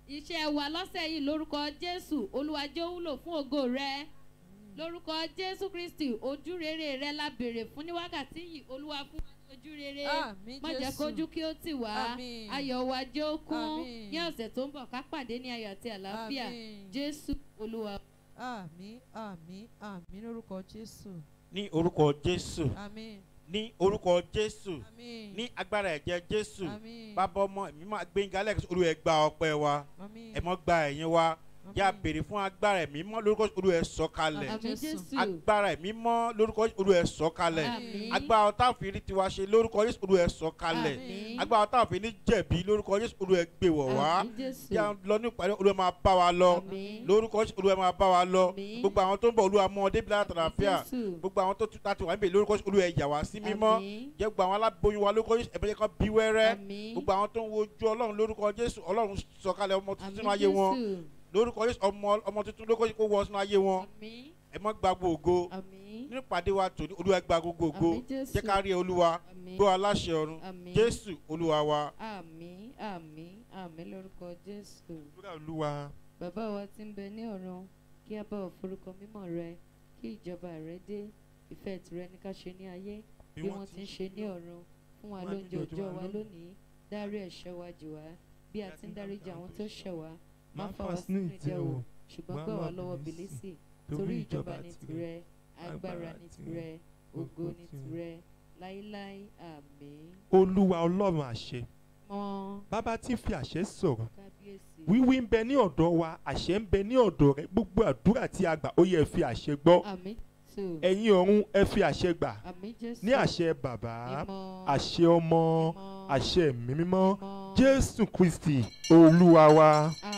iṣẹ́ wa lọ́sẹ̀ yìí lórúkọ jésù olúwa jẹ́ ó wúlò fún ògo rẹ lórúkọ jésù kristi ojú rere rẹ la béèrè fún ní wákàtí yìí olúwa fún wa ní ojú rere Àmín, má jẹ́ Jésù. kójú kí ó tì wá Àmín. ayọ̀ wa jẹ́ ó kún Àmín. ní ọ̀sẹ̀ tó ń bọ̀ ká pàdé ní ayọ̀ àti àlàáfíà Àmín. jésù olúwa. àmín àmín àmín lórúkọ jésù ní orúkọ jésù àmín ní orúkọ jésù àmín ní agbára ẹ̀jẹ̀ jésù àmín bàbá ọmọ ẹ̀mí máa gbẹ̀ngà lẹ́ẹ̀kẹ́ olú ẹ̀ gba ọpẹ́ wa àmín ẹ̀ mọ́ gba ẹ̀yìn wa yá àmín. béèrè fún agbára ẹ̀mí mọ́ lórúkọ olú ẹ̀ sọ̀kalẹ̀ àmì Jésù. jésù agbára ẹ̀mí mọ́ lórúkọ olú ẹ̀ sọ̀kalẹ̀ àmì agbára táwọn fi rí tiwa ṣe lórúkọ jésù olú ẹ̀ sọ̀kalẹ̀ àmì agbára táwọn fi ní jẹ̀bi lórúkọ jésù olú ẹ̀ gbé wọ̀ wá àmì jésù yá lọ ní ìpàdé olú ẹ̀ máa bá wa lọ àmì lórúkọ jésù olú ẹ̀ máa bá wa lọ Àmín. gbogbo àwọn tó ń bọ̀ olú àmọ́ ọdẹ bí látàlàfíà jésù gbogbo àwọn tó tún láti wà níbẹ̀ lórúkọ jésù olú ẹ̀ yà wá sí mímọ́ àmì jẹ́ gbogbo àwọn aláboyún wa lórúkọ jésù ẹ̀bẹ̀jẹ̀ kan bí wẹ́rẹ́ àmì gbogbo àwọn tó ń wojú ọlọ́run lórúkọ jésù ọlọ́run sọ̀kalẹ̀ ọmọ tuntun sínú àmì ayé wọn jésù lórúkọ jésù ọmọ ọmọ tuntun lórúkọ jésù kó wọ sínú ayé wọn àmì ẹ mọ́ gba gbogbo ògo àmì nínú ìpàdé wa tòní olúwa gba gbogbo ògo àmì jésù jẹ́ ká rí olúwa àmì gbọ́ aláṣẹ ọ̀run àmì jésù olúwa wa. àmì àmì àmì lórúkọ jésù. àdúrà olúwa bàbá wa tí ń bẹ ní ọ̀run kí a bá ọ forúkọ mímọ́ rẹ kí ìjọba rẹ dé ìfẹ́ tìrẹ ní ká ṣe ní ayé bí wọ́n ti ń ṣe ní ọ̀run fún wa Fún wa lóúnjẹ lóúnjẹ òòjọ́ wa wa lónìí. lónìí dárí ẹ̀ṣẹ̀ wa jì wá bí a ti ń dáríjì àwọn tó ṣẹ̀ wá má máa fà wá sínú ìdẹwò ṣùgbọ́n gbà gbà wá wá lọ́wọ́ bìlísì, bìlísì torí ìjọba ní tìrẹ agbára ní tìrẹ ògo ní tìrẹ láíláí àmín olúwa ọlọ́run àṣẹ mọ́ bàbá tí ń fi àṣẹ sọ̀rọ̀ kábíyèsí wíwí ń bẹ ní ọ̀dọ̀ wa àṣẹ ń bẹ ní ọ̀dọ̀ rẹ gbogbo àdúrà tí a gbà ó yẹ ẹ fi àṣẹ gbọ́ àmín tù ẹ̀yin ọ̀run ẹ fi àṣẹ gbà àmín jésù ní àṣẹ bàbá mímọ́ àṣẹ ọmọ mímọ́ àṣẹ ẹ̀mí mímọ́ mímọ́. jésù kristi olúwa wa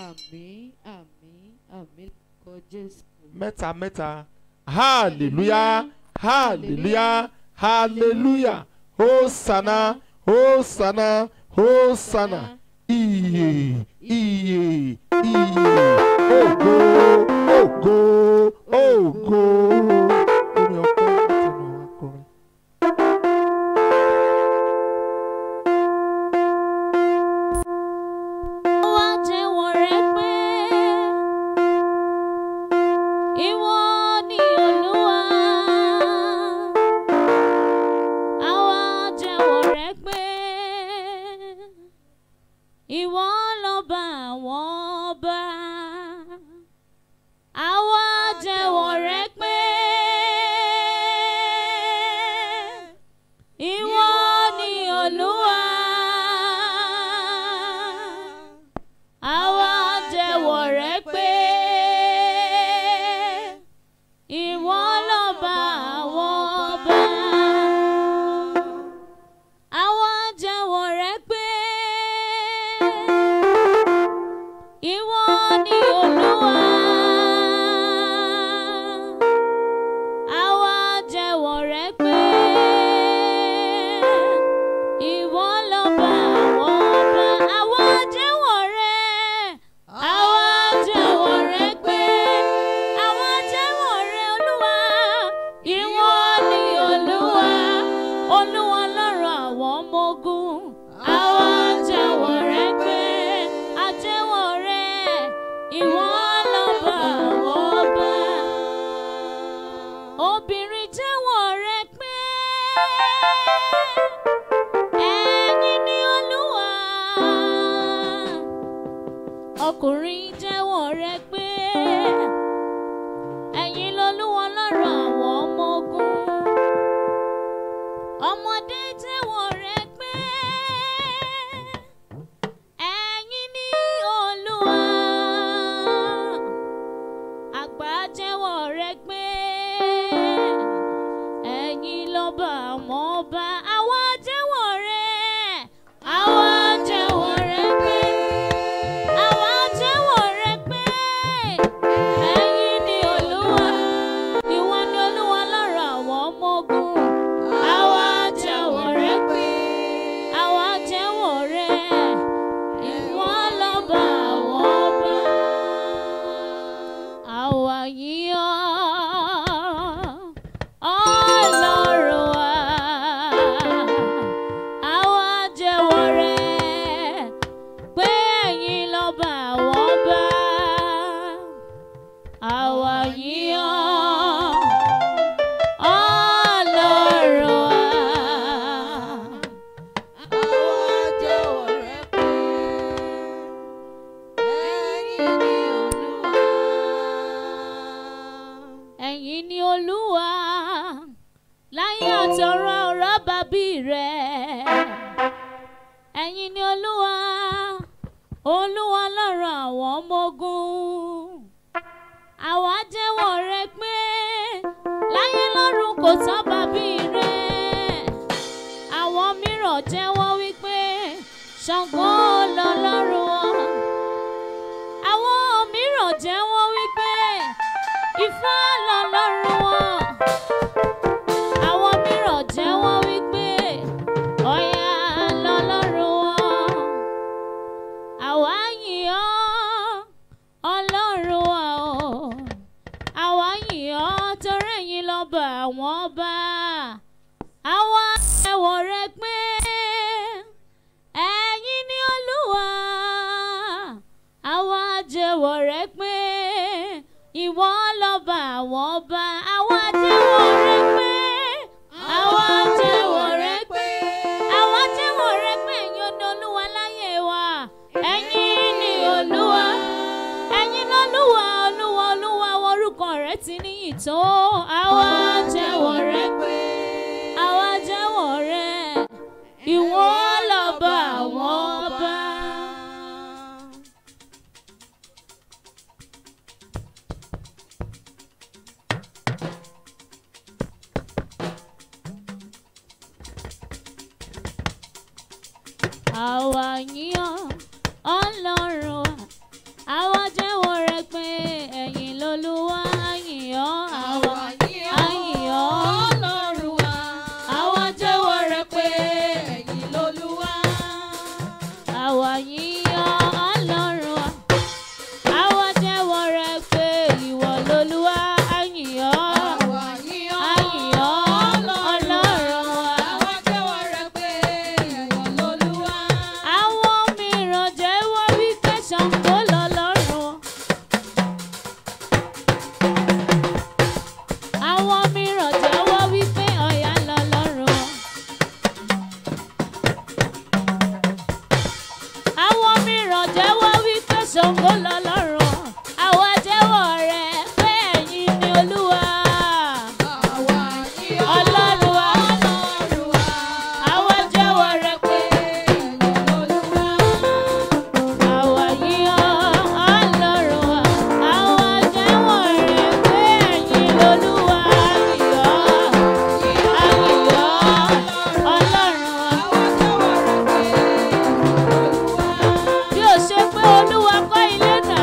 àmín àmín àmín lórúkọ jésù. mẹ́ta mẹ́ta hallelujah hallelujah hallelujah hosanna hosanna hosanna iye iye iye ògo ògo ògo. orin ọpẹ́ láti ọ̀nà àwọn akọrin. wá jẹ́wọ́ rẹ pé ìwọ ni olúwa. Àwa jẹ́wọ́ rẹ pé ìwọ lọ́ba àwọn ọba. Àwa jẹ́wọ́ rẹ pé ìwọ ni olúwa. Àwa jẹ́wọ́ rẹ pé ìwọ lọ́ba àwọn ọba. Àwa jẹ́wọ́ rẹ pé ìwọ ni Olúwa. Àwa jẹ́wọ́ rẹ pé ìwọ lọ́ba àwọn ọba. Àwa jẹ́wọ́ rẹ. Àwa jẹ́wọ́ rẹ pé àwa jẹ́wọ́ rẹ Olúwa. Ìwọ ni Olúwa. Olúwa lọ́rọ̀ àwọn ọmọ ogun. Àwa jẹ́wọ́ rẹ pé a jẹ́wọ́ rẹ. Ìwọ lọ́ba àwọn ọba. Obìnrin jẹ́wọ́ rẹ pé ẹ̀yin ni Olúwa ọkùnrin jẹ́wọ́ rẹ pé ẹ̀yin lolúwa lọ́rọ̀ àwọn ọmọ ogun ọmọdé jẹ́wọ́ rẹ pé ẹ̀yin ni olúwa àgbà jẹ́wọ́ rẹ pé ẹ̀yin lọ́ba àwọn ọba àwa jẹ́wọ́ rẹ àwa jẹ́wọ́ rẹ pé àwa jẹ́wọ́ rẹ pé ẹ̀yin ni olúwa olúwa lọ́rọ̀ àwọn ọmọ ogun àwa jẹ́wọ́ rẹ pé láyé lọ́run kò tán bàbí rẹ àwọn mìíràn jẹ́wọ́ wípé ṣàngó lọ́lọ́run wọn àwọn mìíràn jẹ́wọ́ wípé ifá lọ́lọ́run wọn àwọn mìíràn jẹ́wọ́ wípé ọ̀yà lọ́lọ́run wọn àwa yìn ọ́ ọlọ́run wa o àwa yìn ọ́ torí ẹ̀yin lọ́ba àwọn ọba àwa ẹ̀wọ̀ rẹ pé ẹ̀yin ni olúwa àwa jẹ́wọ́ rẹ pé ìwọ lọ́ba àwọn ọba àwa jẹ́wọ́ rẹ pé àwa jẹ́wọ́ rẹ pé àwa jẹ́wọ́ rẹ pé ẹ̀yin ni olúwa láyé wa ẹ̀yin ni olúwa ẹ̀yin lọ́lúwa olúwa olúwa orúkọ rẹ ti níyì tó àwa jẹ́wọ́ rẹ pé àwa jẹ́wọ́ rẹ ìwọ lọ́ba àwọn ọba. àwa yíyan ọlọ́run wa àwa jẹ́wọ́ rẹ pé ẹ̀yin lolúwa yíyan àwa yíyan ọlọ́run wa àwa jẹ́wọ́ rẹ pé ẹ̀yin lolúwa àwa yíyan ọlọ́run wa àwa jẹ́wọ́ rẹ pé ìwọ lolúwa yíyan àyíyan ọlọ́run wa. Àwọn mìíràn jẹ́wọ́ wípé Ṣàngó lọ́lọ́run. Àwọn mìíràn jẹ́wọ́ wípé Ọya lọ́lọ́run. Àwọn mìíràn jẹ́wọ́ wípé Ṣàngó lọ́lọ́run. Àwa jẹ́wọ́ rẹ̀ pé ẹ̀yin ni Olúwa. Ọlọ́run wa. Àwa jẹ́wọ́ rẹ̀ pé àwa yíyan Ọlọ́run wa. Àwa jẹ́wọ́ rẹ̀ pé ẹ̀yin lolúwa. Àyìyọ́, àyìyọ́ Ọlọ́run wa. Bí ó ṣe pé Olúwa kọ́ ilé náà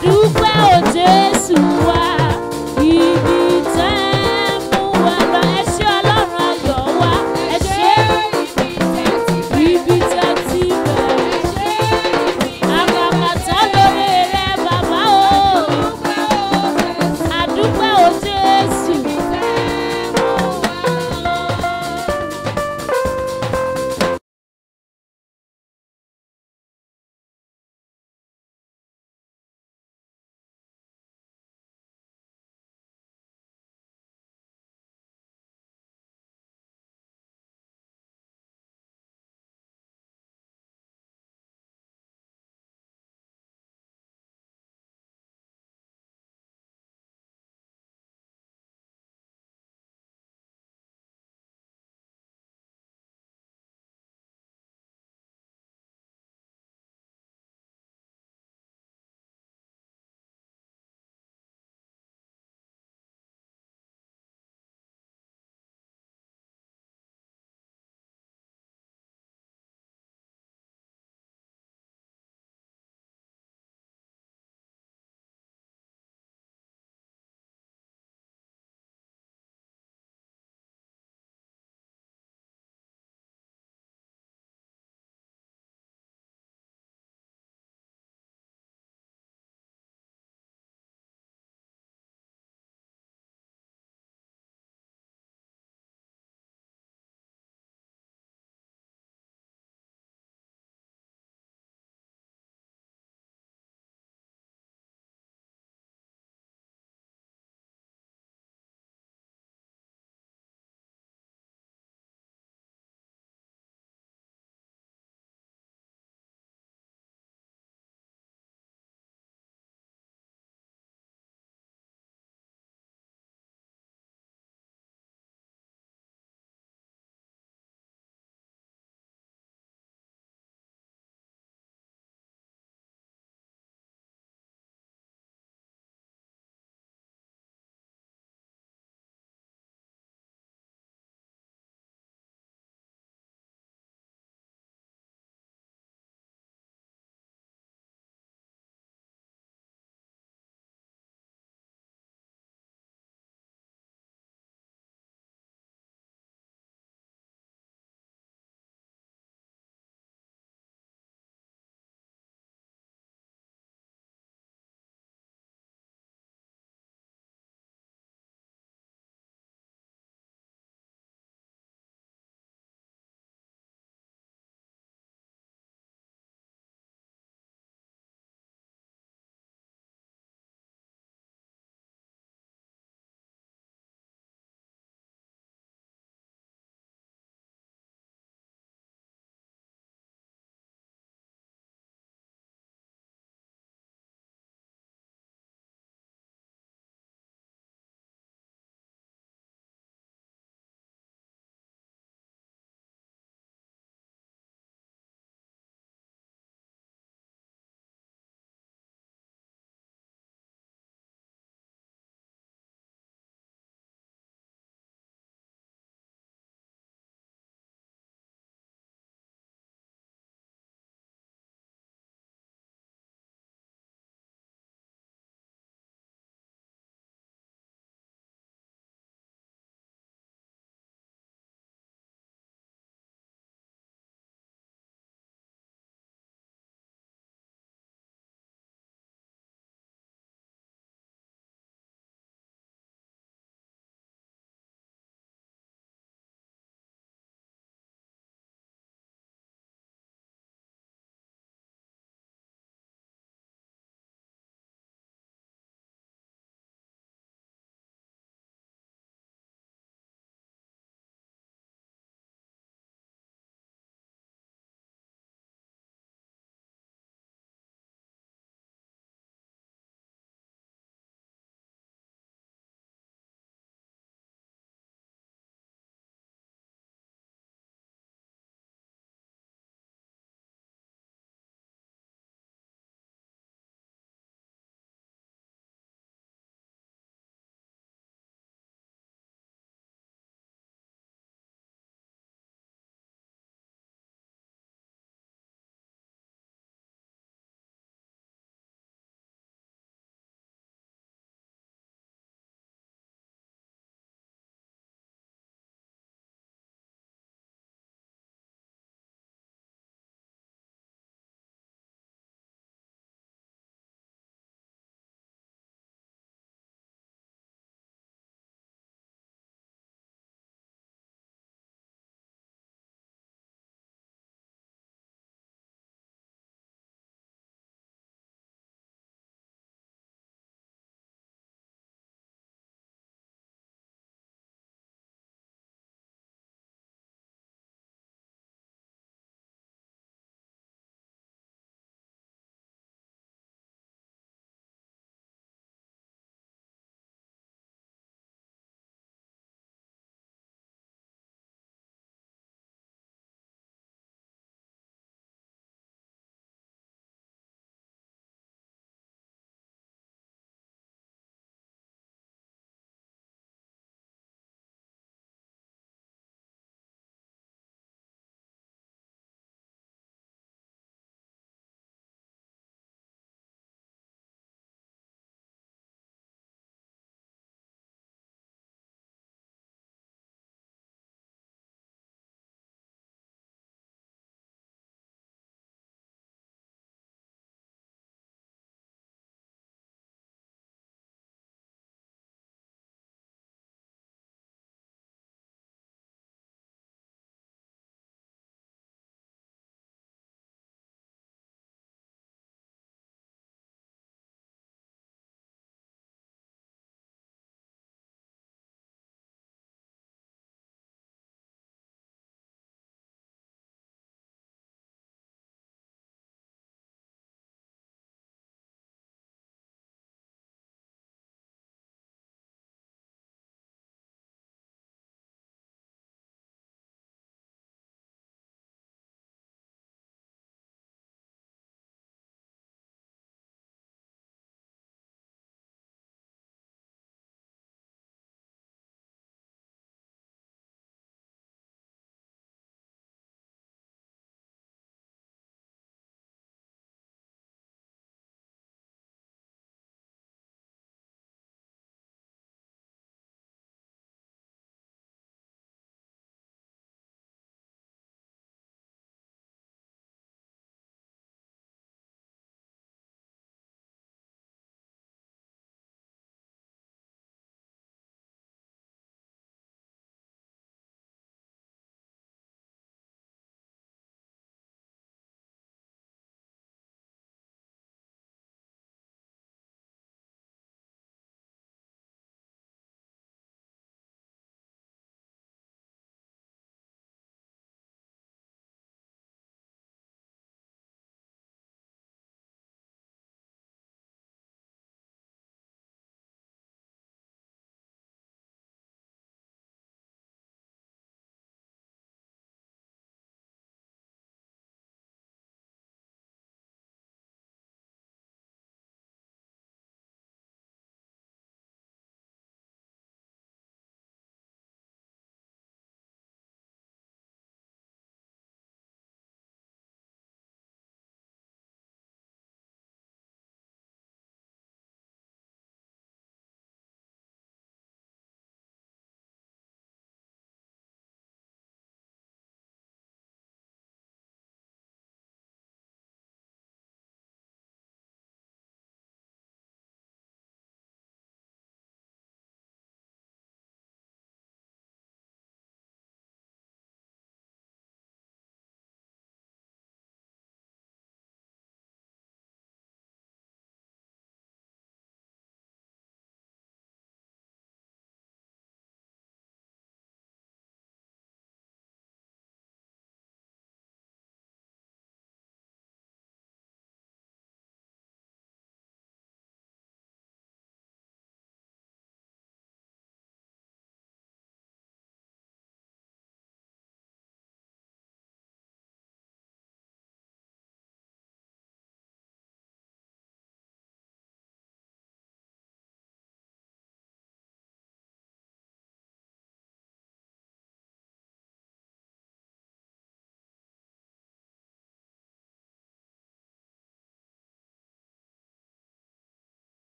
dúpẹ́.